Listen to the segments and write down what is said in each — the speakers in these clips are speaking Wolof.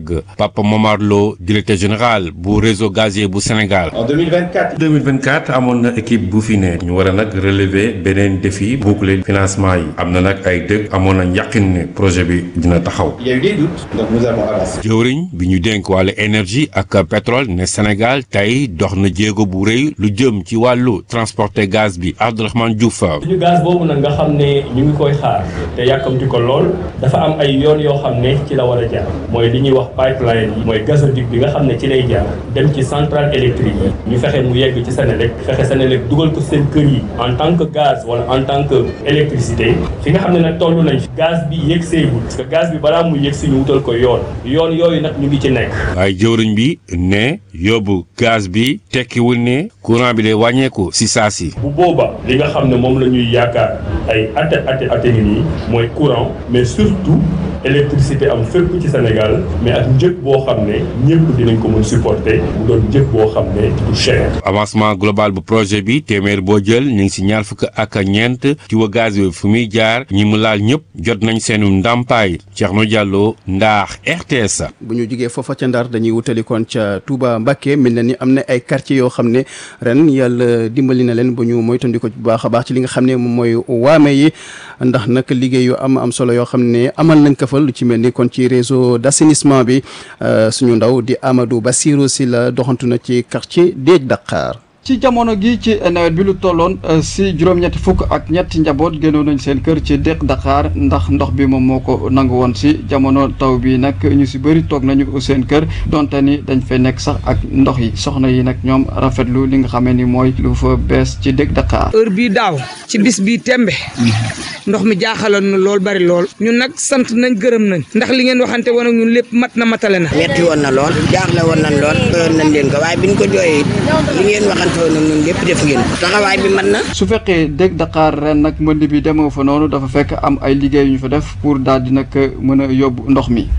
yàgg Papa Momar Lo directeur général bu réseau gazier bu Sénégal. en 2024. 2024 amoon na équipe bu fi ne ñu war a nag relever beneen défi boucler financement yi am na nag ay dëgg amoon na yàqin ne projet bi dina taxaw. il y a eu des doutes donc nous avons avancé. jëwriñ bi ñu dénk wàllu énergie ak pétrole ne Sénégal tey dox na jéego bu rëy lu jëm ci wàllu transporter gaz bi Abdourahmane Diouf. suñu gaz boobu nag nga xam ne ñu ngi koy xaar te yàkkamti ko lool dafa am ay yoon yoo xam ne ci la war a jaar mooy li ñuy wax pipeline yi mooy gazoduc bi nga xam ne ci lay jaar dem ci centrale électrique yi ñu fexe mu yegg ci Sénélec fexe Sénélec dugal ko seen kër yi en tant que gaz wala en tant que électricité fi nga xam ne nag toll nañ fi gaz bi yegg seegul parce que gaz bi balaa muy yegg si ñu wutal ko yoon yoon yooyu nag ñu ngi ci nekk. waaye jëwriñ bi ne yóbbu gaz bi tekkiwul ne courant bi day wàññeeku si saa si. bu booba li nga xam ne moom la ñuy yaakaar ay ate ate ate ngi nii mooy courant mais surtout électricité am fépp ci Sénégal mais ak njëg boo xam ne ñëpp dinañ ko mën supporter mu doon njëg boo xam ne du cher. avancement global bu projet bi téeméer boo jël ñu ngi si ñaar fukk ak ñeent ci wa gaz bi fu muy jaar ñi mu laal ñëpp jot nañ seenu ndàmpaay Thierno Diallo Ndaax RTS. bu ñu jugee foofa ca Ndar dañuy wutali kon ca Touba Mbacké mel na ni am na ay quartiers yoo xam ne ren yàlla dimbali na leen bu ñu moytandiku bu baax a baax ci li nga xam ne moom mooy waame yi ndax nag liggéey yu am am solo yoo xam ne amal nañ ko fa lu ci mel ni kon ci réseau d'assainissement bi suñu ndaw di Amadou Bassirou si la doxantu na ci quartier Déeg Dakar. ci jamono gi ci nawet bi lu tolloon si juróom-ñetti fukk ak ñetti njaboot génnoon nañ seen kër ci Déeg Dakar ndax ndox bi moom moo ko nangu woon si jamono taw bi nag ñu si bëri toog nañu seen kër donte ni dañ fay nekk sax ak ndox yi soxna yi nag ñoom rafetlu li nga xamee ni mooy lu fa bees ci Déeg Dakar. heure bii daaw ci bis bii tembe ndox mi jaaxaloon na lool bari lool ñun nag sant nañ gërëm nañ ndax li ngeen waxante woon ak ñun lépp mat na matale na. metti woon na lool jaaxle woon nañ lool doyoon nañ leen ko waaye biñ ko jooyee li ngeen waxante woon ak ñun lépp def ngeen taxawaay bi mën na. su fekkee Déeg Dakar ren nag mbënd bi demoo fa noonu dafa fekk am ay liggéey yu ñu fa def pour daal di nag mën a yóbbu ndox mi.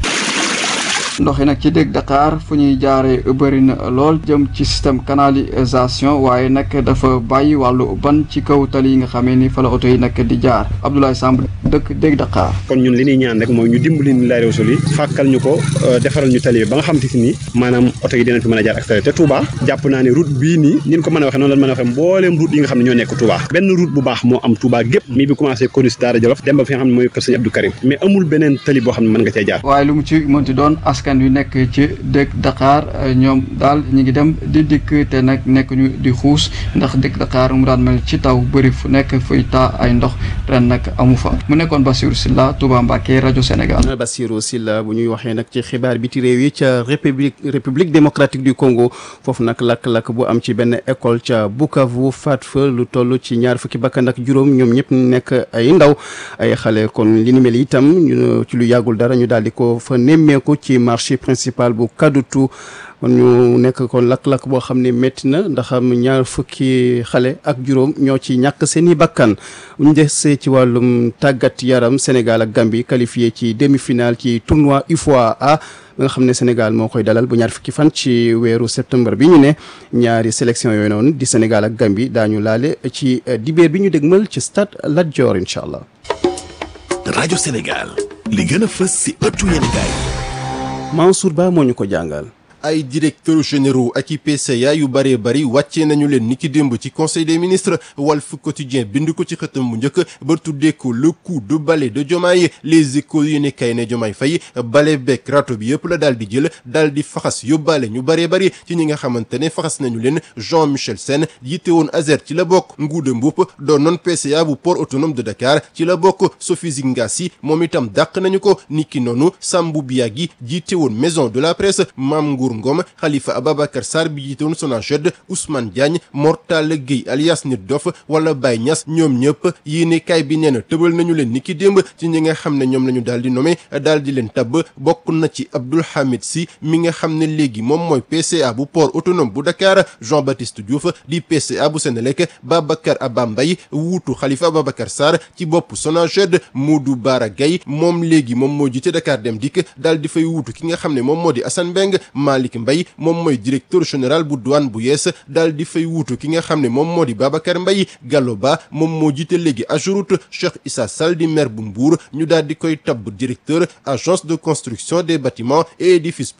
ndox yi nag ci Déeg Dakar fu ñuy jaaree bëri na lool jëm ci système canalisation waaye nag dafa bàyyi wàllu ban ci kaw tali yi nga xamee ni fa la oto yi nag di jaar Abdoulaye Samb dëkk Déeg Dakar. kon ñun li ñuy ñaan rek mooy ñu dimbali ñu laay réew yi fàkkal ñu ko defaral ñu tali bi ba nga xam te ni maanaam oto yi dinañ fi mën a jaar ak te Touba jàpp naa ne route bii nii ni ñu ko mën a waxee noonu la mën a waxee mbooleem route yi nga xam ne ñoo nekk Touba benn route bu baax moo am Touba gépp mi bi commencé Corniche Daara Jolof dem ba fi nga xam ne mooy kër Sëñ Abdou Karim mais amul beneen tali boo xam ne mën nga cee jaar waaye lu mu ci mënti doon askan wi nekk ci Déeg Dakar ñoom daal ñu ngi dem di dikk te nag nekk ñu di xuus ndax Déeg Dakar mu daan mel ci taw bëri fu nekk fuy taa ay ndox ren nag amu fa mu nekkoon Bassirou Sylla Touba Mbacké rajo Sénégal. Bassirou Sylla bu ñuy waxee nag ci xibaar biti réew yi ca république république démocratique du Congo foofu nag lakk-lakk bu am ci benn école ca Bukavu faat fa lu toll ci ñaar fukki bakkan ak juróom ñoom ñëpp nekk ay ndaw ay xale kon li ni mel itam ñu ci lu yàggul dara ñu daal di ko fa nemmeeku ci marché principal bu Kadutu kon ñu nekk kon lakk-lakk boo xam ne métti na ndax am ñaar fukki xale ak juróom ñoo ci ñàkk seen i bakkan bu ñu desee ci wàllum tàggat yaram Sénégal ak Gambie qualifié ci demi-finale ci tournoi UFOA A nga xam ne Sénégal moo koy dalal bu ñaar fukki fan ci weeru septembre bi ñu ne ñaari sélection yooyu noonu di Sénégal ak Gambie daañu laale ci dibeer bi ñu dégmal ci stade Lat Dior incha allah. rajo Sénégal li gën a fës si ëttu yéenekaay Mansour Ba moo ñu ko jàngal. ay directeurs généraux ak i PCA yu bëree bëri wàccee nañu leen niki démb ci conseil des ministres Walf Quotidien bind ko ci xëtam bu njëkk ba tuddee ko le coup de balai de Diomaye les échos yu ne kay ne Diomaye Faye balai bekk rato bi yëpp la daal di jël daal di faxas yóbbaale ñu bëree bëri ci ñi nga xamante ne faxas nañu leen Jean Michel Sène jiite woon Azer ci la bokk Ngouda Mboup doon noon PCA bu port autonome de Dakar ci la bokk Sophie Zingassi moom itam dàq nañu ko niki noonu Sambou Biagui jiite woon maison de la presse Mame Ngour Ngom Khalifa Ababacar Sarr bi jiite woon Sonaged Ousmane Diagne Mortala Gueye alias Nit Dof wala Baye Niass ñoom ñëpp yéene kaay bi nee na tëbal nañu leen ni ki démb ci ñi nga xam ne ñoom la ñu daal di nommé daal di leen tabb bokk na ci Abdoul Hamid Sy mi nga xam ne léegi moom mooy PCA bu port autonome bu Dakar Jean Baptiste Diouf di PCA bu Sénélec Babacar Abba Mbaye wuutu Khalifa Ababacar Sarr ci bopp Sonaged Modou Bara Gaye moom léegi moom moo jiite Dakar Dem Dikk daal di fay wuutu ki nga xam ne moom moo di Assane Mbeng Malick Mbaye moom mooy directeur général bu douane bu yees daal di fay wuutu ki nga xam ne moom moo di Babacar Mbaye Gallo Ba moom moo jiite léegi Ageroute Cheikh Issa Sall di maire bu Mbour ñu daal di koy tabb directeur agence de construction des bâtiments et édifices